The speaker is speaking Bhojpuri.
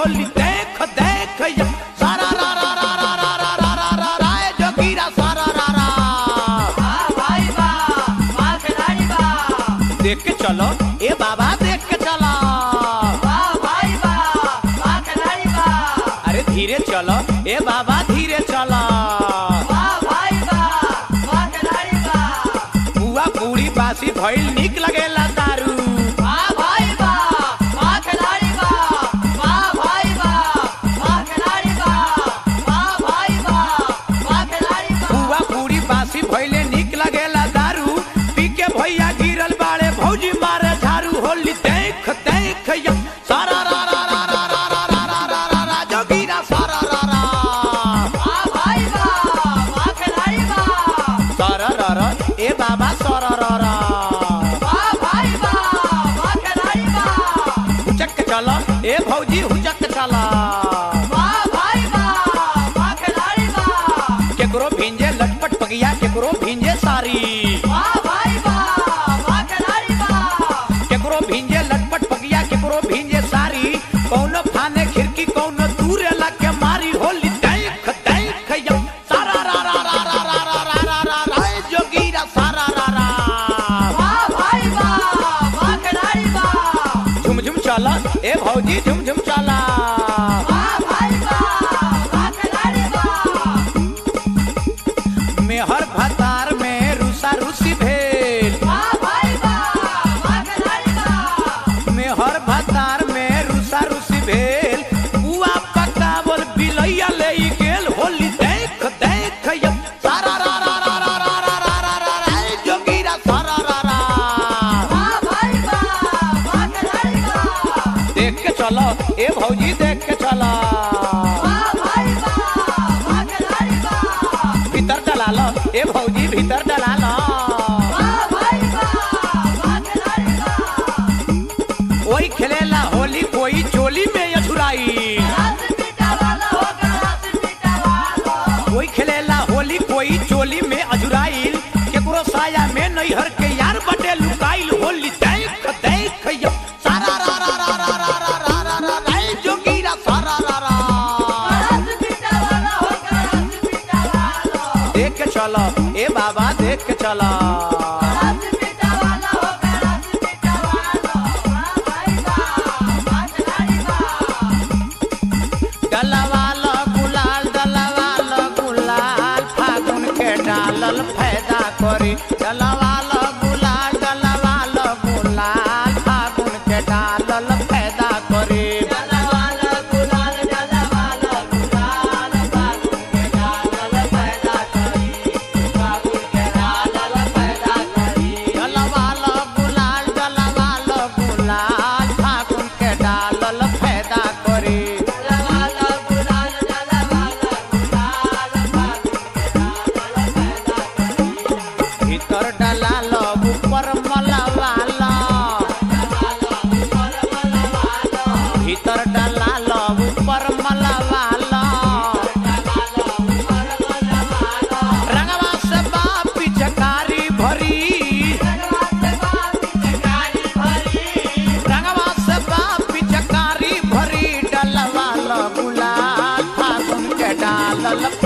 होली देख देख या सारा रा रा रा रा रा रा रा रा रा रा ए जोगीरा सारा रा रा वाह भाई वाह वाह खिलाड़ी वाह देख के चलो ए बाबा देख के चलो वाह भाई वाह वाह खिलाड़ी वाह अरे धीरे चलो ए बाबा धीरे चलो वाह भाई वाह वाह खिलाड़ी वाह बुआ पूरी बासी भइल निक लगेला दारू वाह भाई वाह वाह खिलाड़ी वाह वाह भाई वाह वाह खिलाड़ी वाह वाह भाई वाह वाह खिलाड़ी वाह बुआ पूरी बासी भइले निक लगेला दारू पी के भैया गिरल बाड़े भौजी मारे झाड़ू होली देख देख या सारा रा रा रा रा रा रा रा रा रा रा रा जोगीरा सारा रा रा वाह भाई वाह वाह खिलाड़ी वाह सारा रा रा ए बाबा सारा रा रा वाह भाई वाह वाह खिलाड़ी वाह हुचक चला ए भौजी हुचक चला वाह भाई वाह वाह खिलाड़ी वाह केकरो भिंजे लटपट पगिया केकरो भिंजे सारी वाह भाई वाह वाह खिलाड़ी वाह केकरो भिंजे लटपट पगिया केकरो भिंजे सारी कौनो फाने खिड़की कौनो दूर लग के मारी होली देख देख या सारा रा रा रा रा रा रा रा रा रा रा ए जोगीरा सारा रा रा वाह भाई वाह वाह खिलाड़ी वाह झुम झुम चला ए भौजी झुम झुम चला वाह भाई वाह वाह खिलाड़ी वाह मेहर भतार में रुसा रुसी भेल वाह भाई वाह वाह खिलाड़ी वाह मेहर भतार में रुसा रुसी भेल बुआ पकावल बिलैया ले गेल होली देख देख या सारा रा रा रा रा रा रा रा रा रा रा ए जोगीरा सारा रा रा वाह भाई वाह वाह खिलाड़ी वाह देख के चलो ए भौजी देख के चलो वाह भाई वाह वाह खिलाड़ी वाह भीतर डला लो ए भौजी भीतर डला लो वाह भाई वाह वाह खिलाड़ी वाह वही खेलेला होली कोई चोली में अछुराई रात पीटा वाला होगा रात पीटा वाला कोई खेलेला होली कोई चोली में अजुराइल केकरो साया में नैहर के यार बटे लुकाइल होली देख देख या सारा रा रा रा रा रा रा रा रा रा रा ए जोगीरा सारा रा रा रात पीटा वाला होगा रात पीटा वाला देख के चलो ए बाबा देख के चलो रात पीटा वाला होगा रात पीटा वाला वाह भाई वाह वाह खिलाड़ी वाह डलवाल गुलाल डलवाल गुलाल फागुन के डालल फायदा करी डलवाल गुलाल डलवाल गुलाल फागुन के डालल फायदा करी डाला वाला गुलाल डाला वाला गुलाल फागुन के डालल पैदा करी फागुन के डालल पैदा करी डलवाल गुलाल डलवाल गुलाल फागुन के डालल फायदा करी डाला वाला गुलाल डाला वाला गुलाल फागुन के डालल पैदा करी भीतर डलाल ऊपर मलवाल भीतर डलाल ऊपर मलवाल रंगवा से बाप पिचकारी भरी रंगवा से बाप पिचकारी भरी डलवाल गुलाल फागुन के डालल